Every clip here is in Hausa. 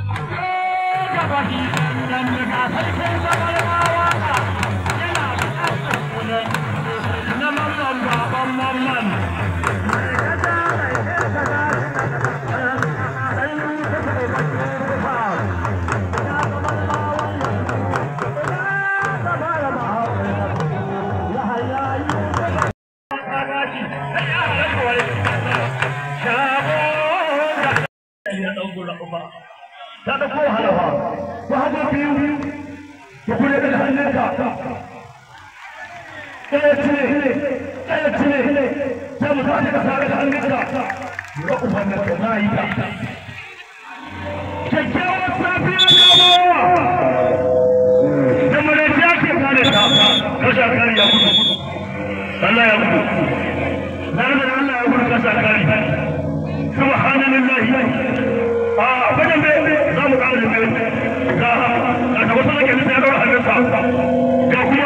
ta da kowa halawa ta haɗa biyu ta kure da hannunka ɗaya cire ɗaya cire sai mu sa ka sare da hannunka ga uban da ka na yi ta kyakkyawar safiya da bawa da malajiya ke kare ta kasha kare ya gudu Allah ya gudu na da Allah ya gudu kasha kare subhanallahi a wajen bai za mu ƙara jimbe ga ga wasu zake nisa ya ɗaura hannunsa ga kuma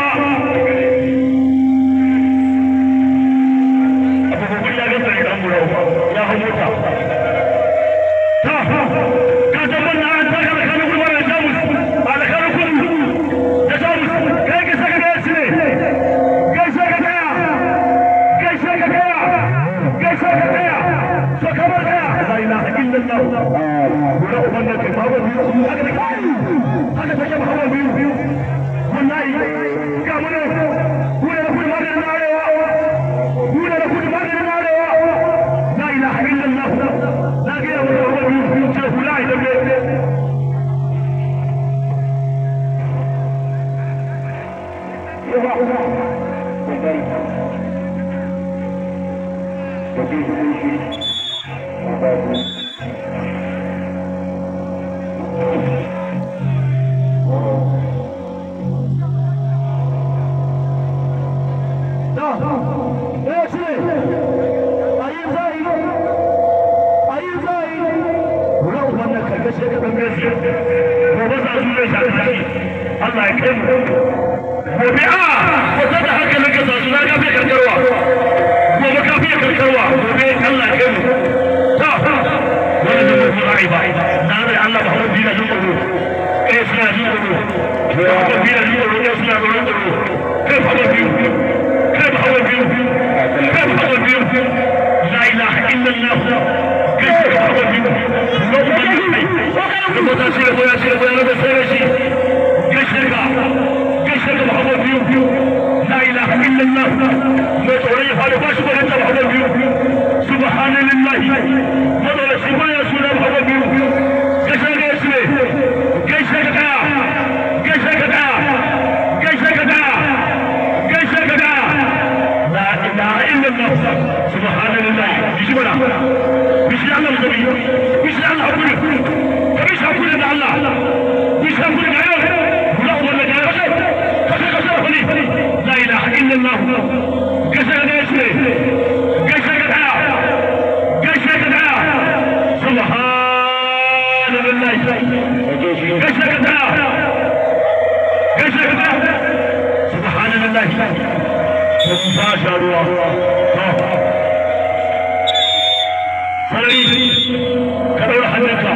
abubuwan ya gasa ne ɗan gura ya hau mota ta ka tabbar na an taka da kanin gurbar da jamus a da kanin kudu da jamus kai ka saka gaya shi ne gaishe ka gaya gaishe ka gaya gaishe ka gaya so kamar gaya la ilaha illallah guda uban nan kai babu biyu haka da kai haka take babu biyu biyu wallahi ga mu ne ku ne ku ma da narewa ku ne ku ma da narewa la ilaha illallah la ga ya mu babu biyu biyu ce ku la ilaha illallah Allah ya kai mu gobe a wata da hankalin ka sasu na gafe karkarwa gobe ka fiye karkarwa gobe Allah ya kai mu ta wani da mutum ra'i ba na da Allah ba hawan dina jin tsoro eh suna jin tsoro ba hawan dina jin tsoro eh suna tsoron tsoro kai ba hawan biyu kai ba hawan biyu kai ba hawan biyu la ilaha illallah kai ba hawan biyu ko kuma ne kai ko ta shi ko ya shi ko ya da sai shi كشركة كشركة محمد بيو بيو لا إله إلا الله ما توري فارق باش بقول أنت محمد بيو سبحان الله ما توري سبحان يا سورة محمد بيو كشركة اسمه كشركة كشركة كشركة كشركة لا إله إلا الله سبحان الله بسم الله بسم الله النبي بسم الله أقول فبسم أقول الله بسم أقول الله لا اله الا الله كسر اسمه كسر دعاء كسر دعاء سبحان الله كسر دعاء كسر دعاء سبحان الله ما شاء الله sarari ka daura hannunka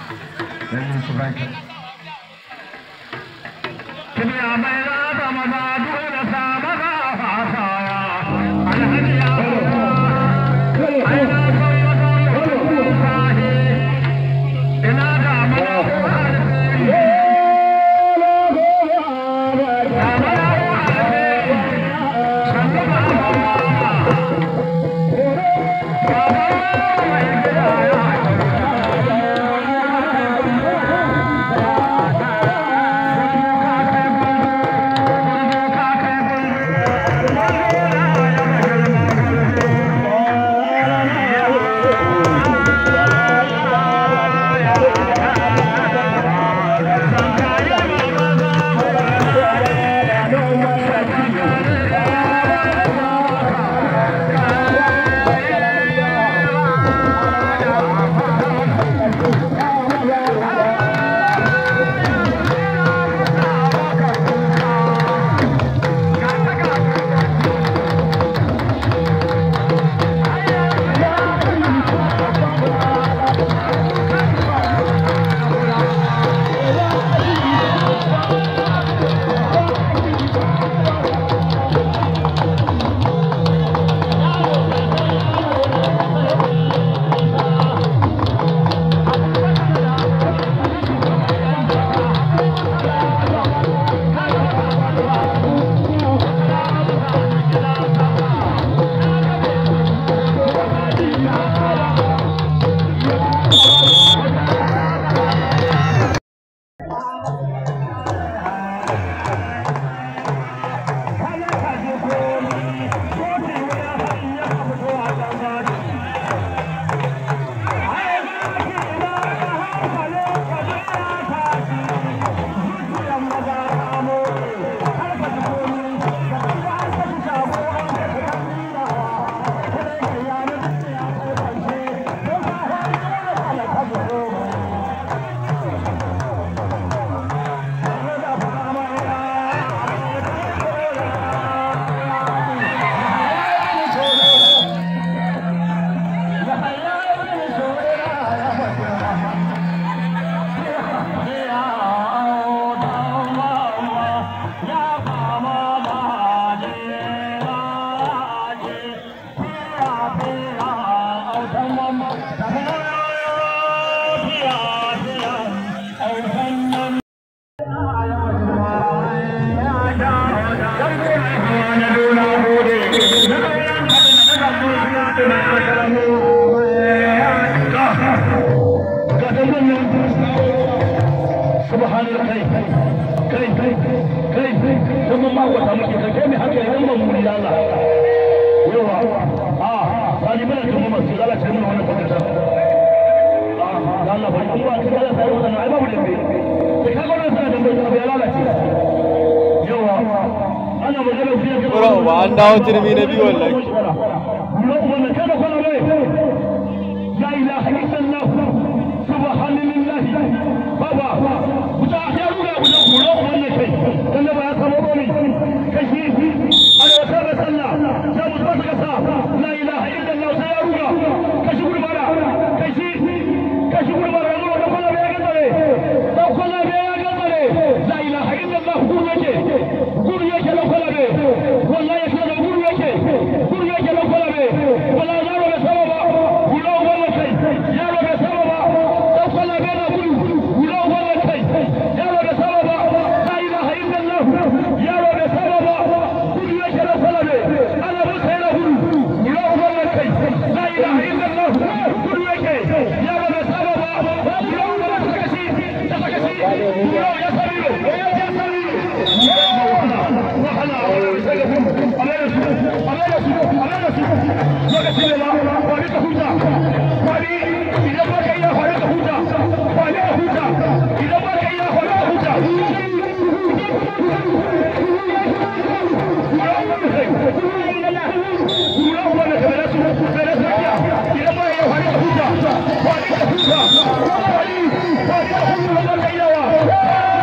Kibiya mai raba maza dole sa maza fasaya. Alhaji ya aina son maza sahi. Ina da mana Bro, ba an dawo turmi na biyu wallahi. لا اله الا الله سبحان الله بابا وتا يا رولا ولا ولا ولا شيء كان با يا سمو بني كشي على وسام صلى يا مصطفى كسا لا اله الا الله يا رولا كشي غور بارا كشي كشي غور بارا نو دو كلا بيا گدري دو كلا بيا گدري لا اله الا الله غور يجي غور يجي دو كلا بي والله يكي غور يجي غور يجي دو كلا بي ولا زارو بسبب ولا ولا شيء yaro bai saba ba dan kwalla bai na gudu guda wannan kai yaro bai saba ba la ilaha illallah yaro bai saba ba gudu yake dan kwalla bai ana bin sai na gudu guda wannan kai la ilaha illallah gudu yake yaro bai saba ba guda wannan sakaci da sakaci guda ya sabiro ya sabiro wahala wahala sai ga gudu amana su amana su amana su lokaci ne ba wani ka huta wani idan ba ka iya hore ka huta wani ka huta idan ba ka iya hore ka huta Kura wanda ka bada su bada su iya idan ba iya hore ka huta wani ka huta wani wani ka huta wanda ka iya wa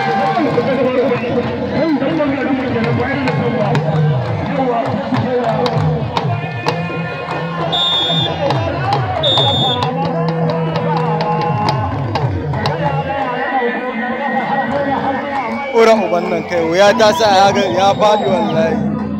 Ƙura uban nan kai wuya ta sa ya ga ya faɗi wallahi.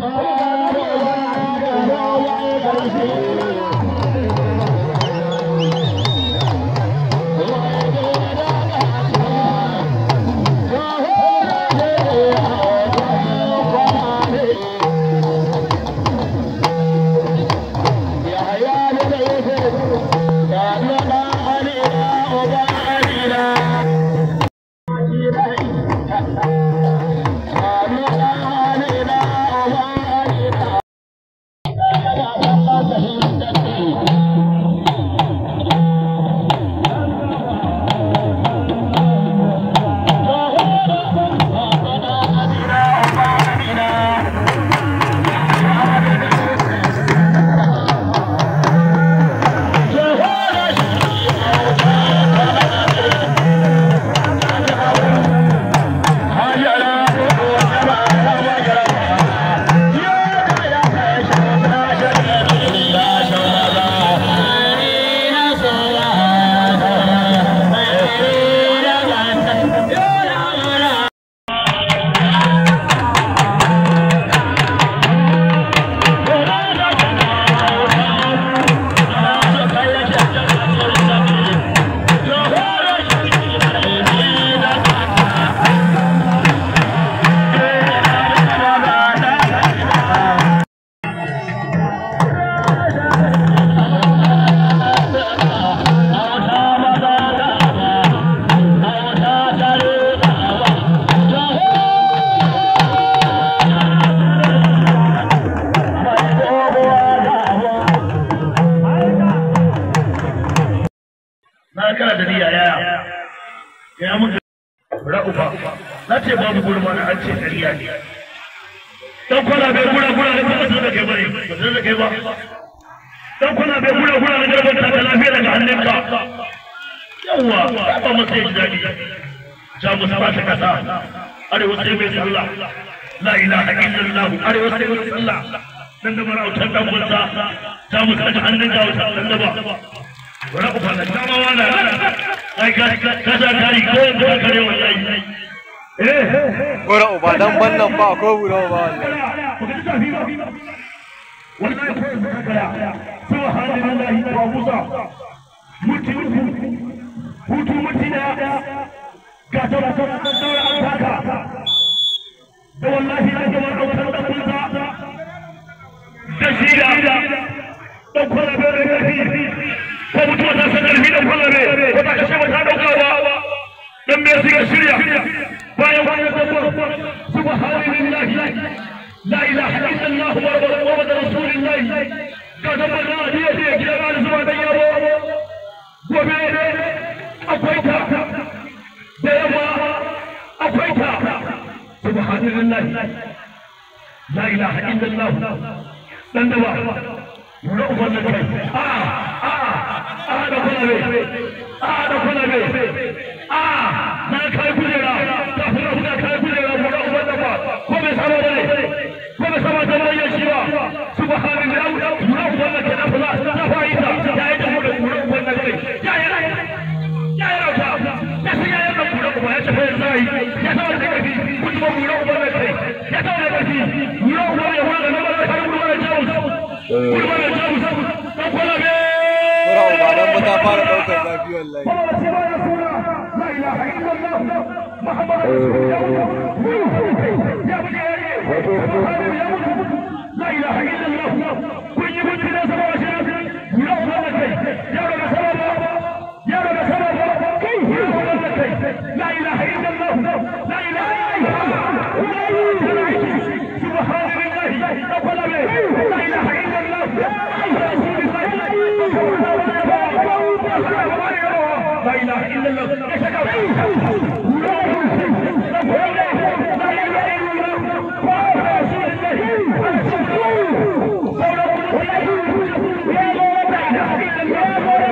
na kana da niyya yaya ya muka ra'ufa na ce babu gurma na an ce ƙarya ne dan kwana bai gura gura da ba da kai bane ba da kai ba dan kwana bai gura gura da garban ta lafiya daga hannunka yawa ba mu sai dadi ja mu sa ta kasa arewa sai mai sallah la ilaha illallah arewa sai mai sallah dan da marautar dan gunsa ta mu sa hannun ga wata dan da ba wani ku fana dama wala ai ka ka sa kari ko ko kare wallahi eh Ƙura uba dan bannan ba ko ƙura uba wallahi. ku ga tafi ba wallahi ko ka kara subhanallahi wa musa mutu hutu mutu da ga ta ta ta ta an taka da wallahi na ga wannan autar da kunta da shi da dan kwana bai da karfi ko mutuwa ta san karfi dan kwana bai ko ta kashe mata daukawa dan me suka shirya bayan wani dabbar subhanallahi la ilaha illallah wa muhammad rasulullah ka dabbar na adiya ce gidan Ali zuwa dan yaro gobe akwai ta da yamma akwai ta subhanallahi la ilaha illallah dan da ba na uban da kai a a a da kula be a da kula be a na kai kujera ta fura fura kai kujera mu da uban da ba ko bai saba da ne ko bai saba da mai shi ba subhanallahi mu da uban da ke da fula ta fa'ida ya yi da mu da mu da uban da kai ya ya ya ya ta ya sai ya yi da mu da uban ya tafi sai ya saba da kai kuma mu da uban da kai ya saba da kai mu da uban ya fara da mu da kai mu da jawu Ƙura uba dan ba ta fara ɗaukar zafi wallahi. لا اله الا الله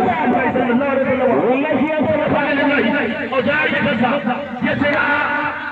ya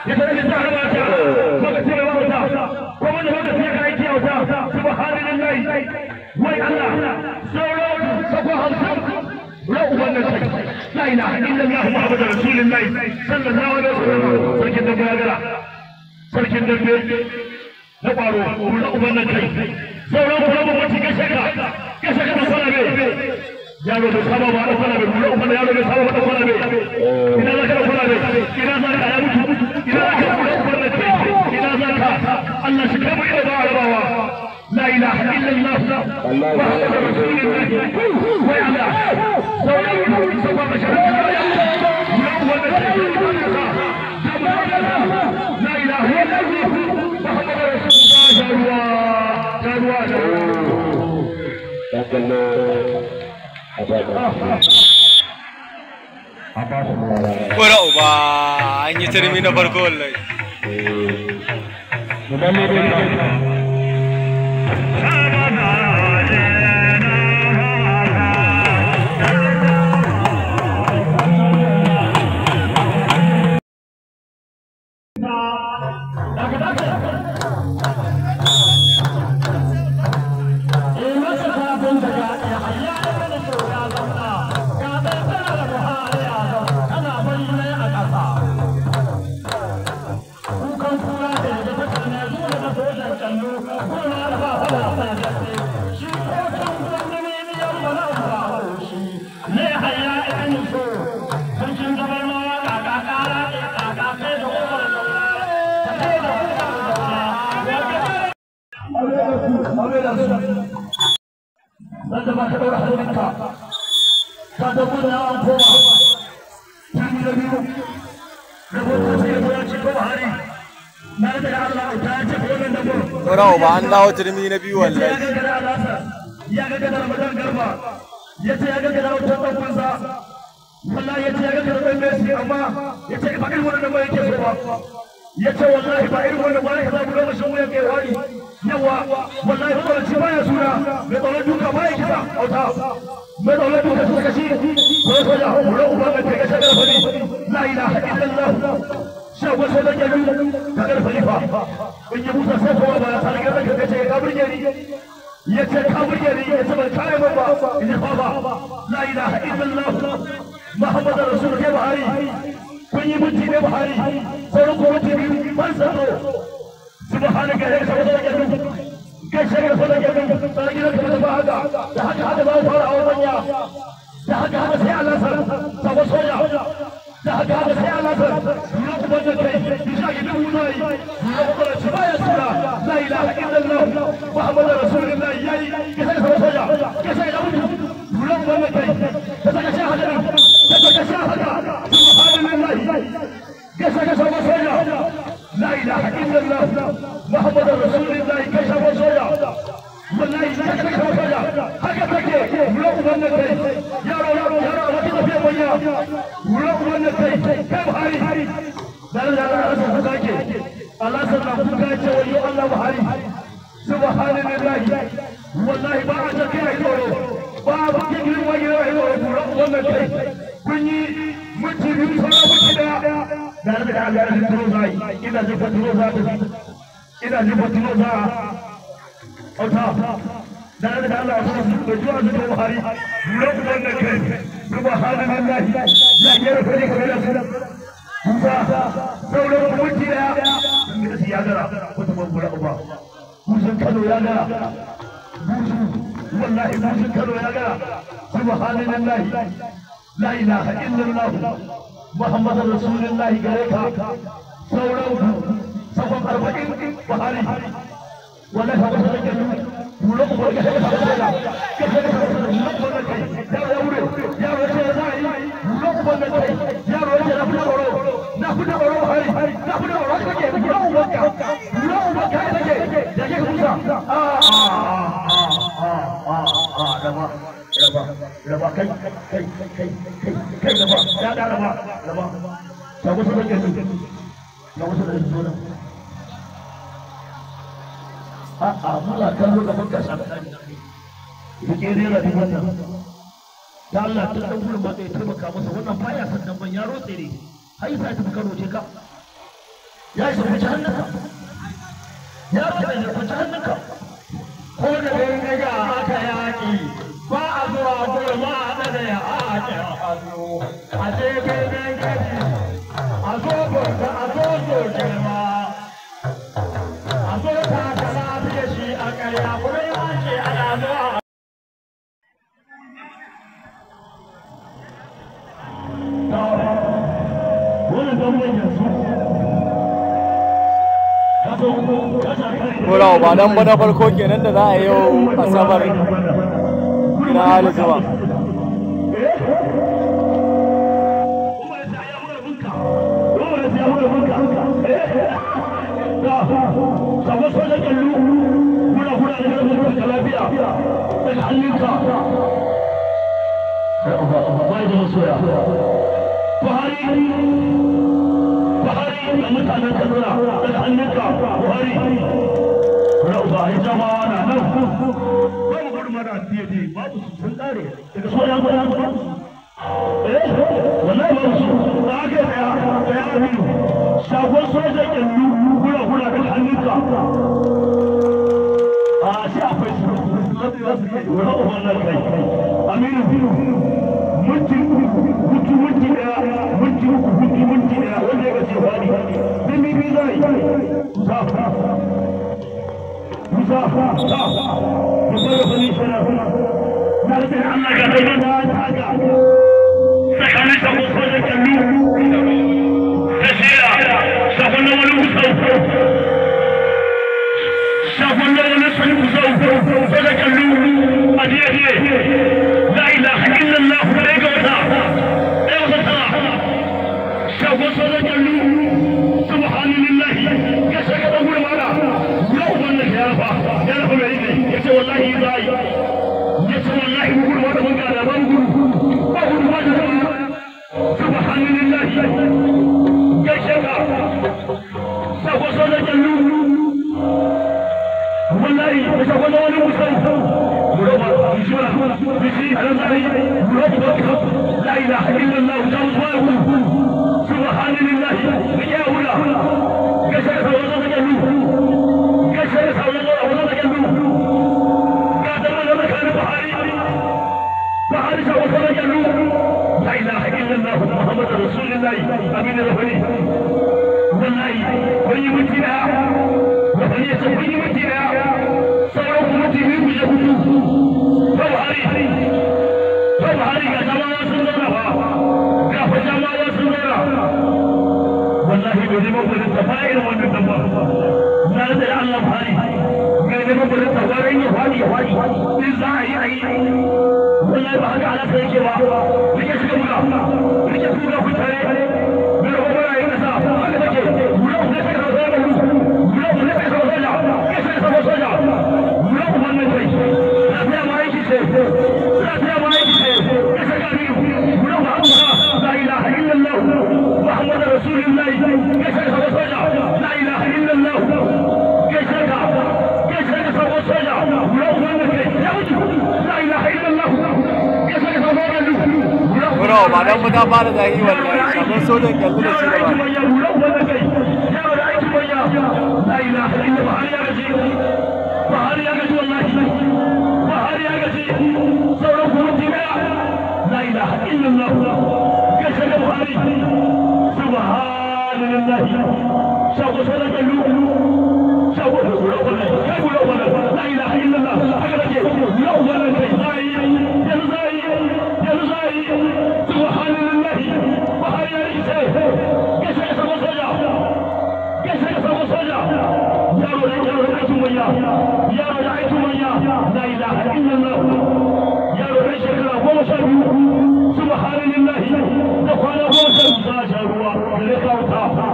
wai Allah sauran sako hamsin لا أبنى لا إله إلا الله محمد رسول الله صلى الله عليه وسلم سركن دبيا سركن دبيا نبارو ولا أبنى شيء سورة ولا مبتي كشكا كشكا نفلا بي yaro bai saba ba da fara bai wala ubana yaro bai saba ba da fara bai ina zaka da fara bai ina zaka ya mutu ina zaka da ubana ce ina zaka Allah shi kai mu ida ba arabawa لا اله الا الله محمد رسول الله ويا الله سوى سوى بشر لا اله الا الله محمد رسول الله جروا Kura uba an yi turmi na farko wallahi. wanda ba ta ɗaura hannunka ta da gudu an koma tuni da biyu rahoton sai ya ya ci ko hari na da Allah ta ce ko nan da gudu Kura uba an dawo turmi na biyu ya wallahi. ga gada alasa ya ga gada Ramadan garba ya ce ya ga gada wata ɗan kunsa wallahi ya ce ya ga gada ɗan Messi amma ya ce ba irin wannan ba yake so ba ya ce wallahi ba irin wannan ba yake za mu gama shan wuyan kai wani yawa wallahi ba ce baya suna mai tsoron duka ba ya kisa auta mai tsoron duka su kashi ko so ya hau hura uba mai kai shagar fari la ilaha illallah shan wasu da gyaru ka gar farifa in yi musa sai kowa ba ya sa daga zaka kace ka burge ni ya ce ka burge ni ya ce ban kare ba in ji fa ba la ilaha illallah muhammadu rasulullah buhari kun yi minti ne buhari sauran ko minti biyu ban sano subhanaka ya sa da gyaru kai shagar fa da gyaru sai gidan ka ba haka da haka haka ba fara a wannan da haka haka sai Allah sa sabo soja da haka haka sai Allah sa ya kuma da kai bisa ga dubu nayi ya kuma ci baya sura la ilaha illallah muhammadur rasulullah yayi ka sai sabo soja ka sai da mutu dole mu da kai ka saka shi haka ka saka shi haka subhanallah ka saka sabo soja la ilaha illallah muhammadur rasulullah ka sabo soja wallahi ka saka sabo soja haka take dole mu da kai yaro yaro yaro a wata tafiya manya wurin wannan kai kai buhari dan da Allah sa kuka ke Allah sa na kuka ce wayo Allah buhari subhanallahi wallahi ba a take ai tsoro ba ba ke gidan wani rai wurin wannan kai kun yi mutum biyu sauran mutum daya da da Allah ya turo zai ina ji faturo za ta ina ji faturo za auta da da Allah ya turo da zuwa zuwa buhari wurin wannan kai subhanallahi ya yi fari kamar su kusa sauran mutu daya sun ya gara wata bambura uba kusan kano ya gara busu wallahi busun kano ya gara subhanallahi la ilaha illallah muhammadur rasulullah gare ka sauran ku sabon arba'in buhari wallahi ba ta da kula ku ga ka ka ka ka ka ka ya wure ya wure ya zai kula ku ga kai ya wure ya na fita oro na fita oro hari na fita oro ka ke kula ku ga kula ku ga kai take da ke kusa a a a a da ba raba raba kai kai kai kai kai raba ya da raba raba ta wasu da ke ya wasu da ke a'a muna kallo da muka sa ku ke rera da wannan da Allah ta dan gurin ba zai taimaka masa wannan baya san dan ban yaro tsere hai sai ta karo ce ka ya shi ku hannunka yaro tsere ku hannunka ko da dai ga aka Kora uba dan bana farko kenan da za a yi yau asabar na hali zuwa. Sabon sojan kallu, muna kuna da kan da lafiya daga hannunka. Bai da masoya. Buhari, Buhari da mutanen Kaduna daga hannunka, Buhari. Rauba ya jama'a na nan. Babu gudu mana fiye da babu su sun kare daga sojan gudu. Eh, wallahi babu su. Da aka tsaya, tsaya a biyu. Shagon sojan kyallu, kula kula daga hannunka. A shi akwai su. Rauba wannan kai. Aminu, minti hutu minti daya minti uku hutu minti daya wanda ya gace wani sun bibi zai musa musa musa musa ya fani shana na da sai Allah ga sai da haka tsakanin ta musa da kallu da shira shafon na wani musa shafon na wani sun musa da kallu a jiya la ilaha illallah ne ga wata ɗaya wata shagon sojan jallu subhanallah ya shiga da gurin mana yau wannan ya rafa ya rafa mai ne ya ce wallahi za yi ya ce wallahi mu gurin wata banga da ban gudu ba gudu ba da zama subhanallah ya shiga shagon sojan jallu wallahi ya shagon wani musamman لا اله الا الله سبحان الله يا ولا كشف ولا تجلو كشف ولا تجلو قادر ولا مكان بحري بحري سوى ولا تجلو لا اله الا الله محمد رسول الله امين ربني والله ولي متنا ولي سبحانه متنا سوى متنا بجهده Buhari Buhari ga jama'a sun zauna ba ga fa jama'a sun zauna wallahi bai zama gudun ta fara irin wannan dabba na da Allah Buhari bai zama gudun ta fara yin fadi ya fadi in za a yi a yi wallahi ba haka ala sai yake ba rike shi buga rike shi buga ku tare bai da kuma yi kasa haka take mura ku ne sai ka zo da mura ku ne sai ka zo da ke sai ka zo soja mura ku wannan kai lafiya ma yake ce lafiya ma yake ce ya saka ni mura ku haɗu la ilaha illallah muhammadu rasulullahi ya saka sabo soja la ilaha illallah ya saka ya saka sabo soja mura ku wannan kai ya wuce la ilaha illallah ya saka sabo soja Kora uba dan ba ta fara zahi wallahi shagon sojan kyallu da shi da ba. لا اله الا الله يا غزي بحر يا غزي والله بحر يا غزي صورك مدمع لا اله الا الله كسر بحري سبحان الله سوف صدق اللؤلؤ سوف كيف لو لا اله الا الله اغلق لو ولد يزاي يزاي يزاي سبحان الله بحر يا غزي كسر سوف صدق كسر سوف صدق يا رب يا رب يا يا رب رأيت ميا لا إله إلا الله يا رب شكرا ومشاهد سبحان الله وقال ومشاهد ساشا روا لك وطافا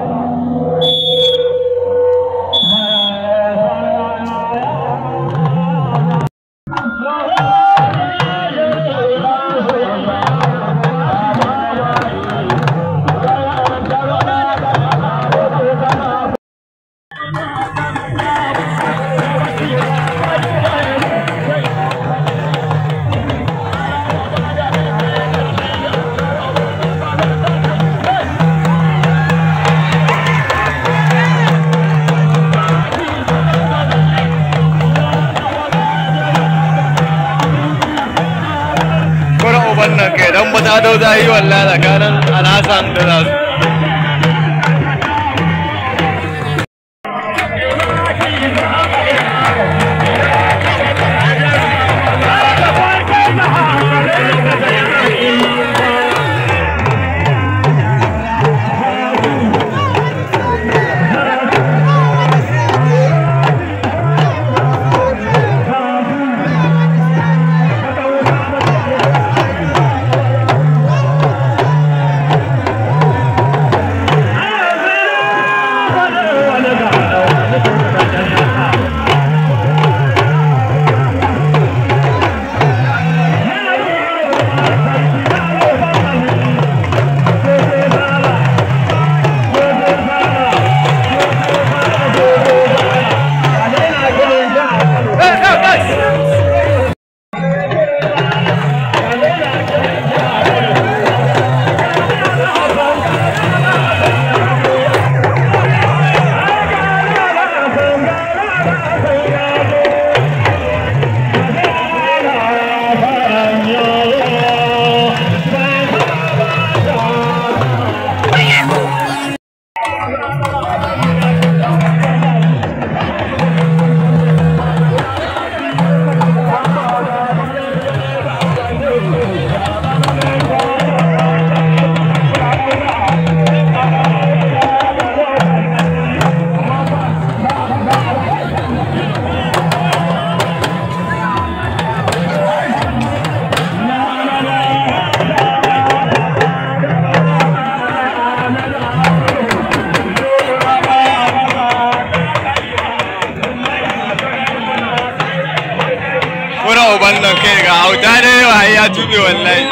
Kora uban nan kai dan ba ta dau zahi wallahi tsakanin Alhassan da Zazu. auta da yawa ya tube wallahi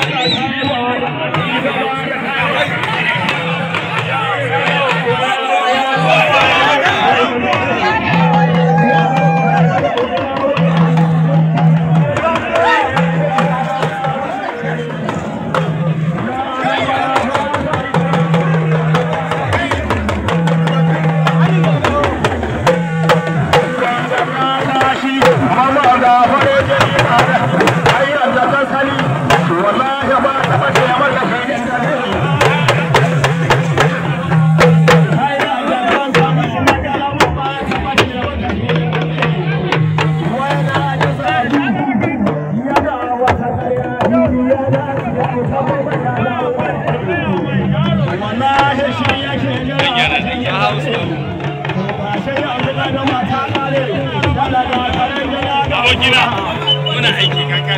abokina muna aiki kankan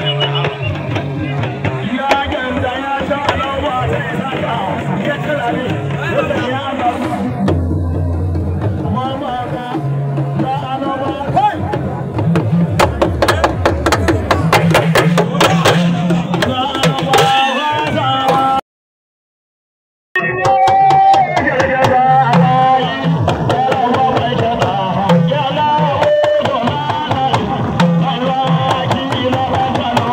Yeah.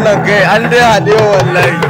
wannan kai an dai haɗe wallahi